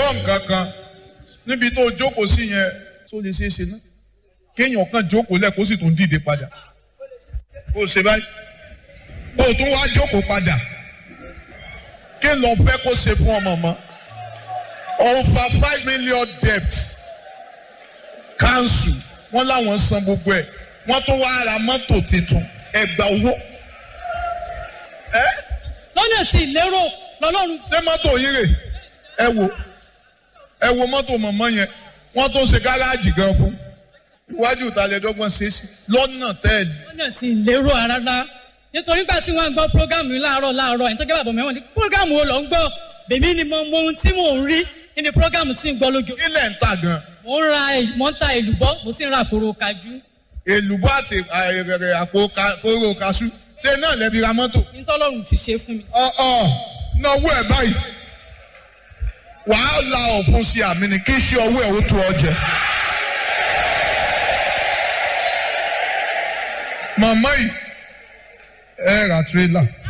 gbọ́ nǹkan kan níbi tó jókòó sí yẹn tó lè ṣeé ṣe náà kéèyàn kan jókòó lẹ̀ kó sì tún dìde padà kó o ṣe báyìí kó o tún wá jókòó padà kí n lọ fẹ́ kó ṣe fún ọmọ mọ́ over five million debt council wọ́n láwọn san gbogbo ẹ̀ wọ́n tún wá ra mọ́tò tuntun ẹgbà owó lọ́nà tí ìlérò lọ́lọ́run ṣé mọ́tò yín rè ẹ wo ẹ wo mọ́tò mọ̀mọ́ yẹn wọ́n tún ṣe gáràjì gan fún iwájú ìtàlẹ́dọ́gbọ̀n ṣe é sí lọ́nà tẹ́ẹ̀lì lọ́nà tí ìlérò rárá nítorí nígbà tí wọ́n ń gbọ́ prógámù yìí láàárọ̀ láàárọ̀ ẹni tó jẹ́ bàbá mẹ́wọ̀n ní prógámù wo lọ ń gbọ́ bèmí ni mo mọ ohun tí mò ń rí nínú prógámù tí ń gbọ́ lójú. ilẹ̀ ń tà gan mo ń ra mo ń ta èlùbọ́ mo sì ń ra àkòrò kájú èlùbọ́ àti àìrẹ̀rẹ̀ àpò ka- kóró kaṣú ṣé náà lẹ́bi ra mọ́tò. nítọ́lọ́run fi ṣe fún mi. ọ̀ọ́ náwó ẹ̀ báyìí wàá la ọ̀fun sí àmì ni kí iṣẹ́ ọwọ́ ẹ̀ ó tó ọ jẹ. màmá yìí ẹ ra tírélà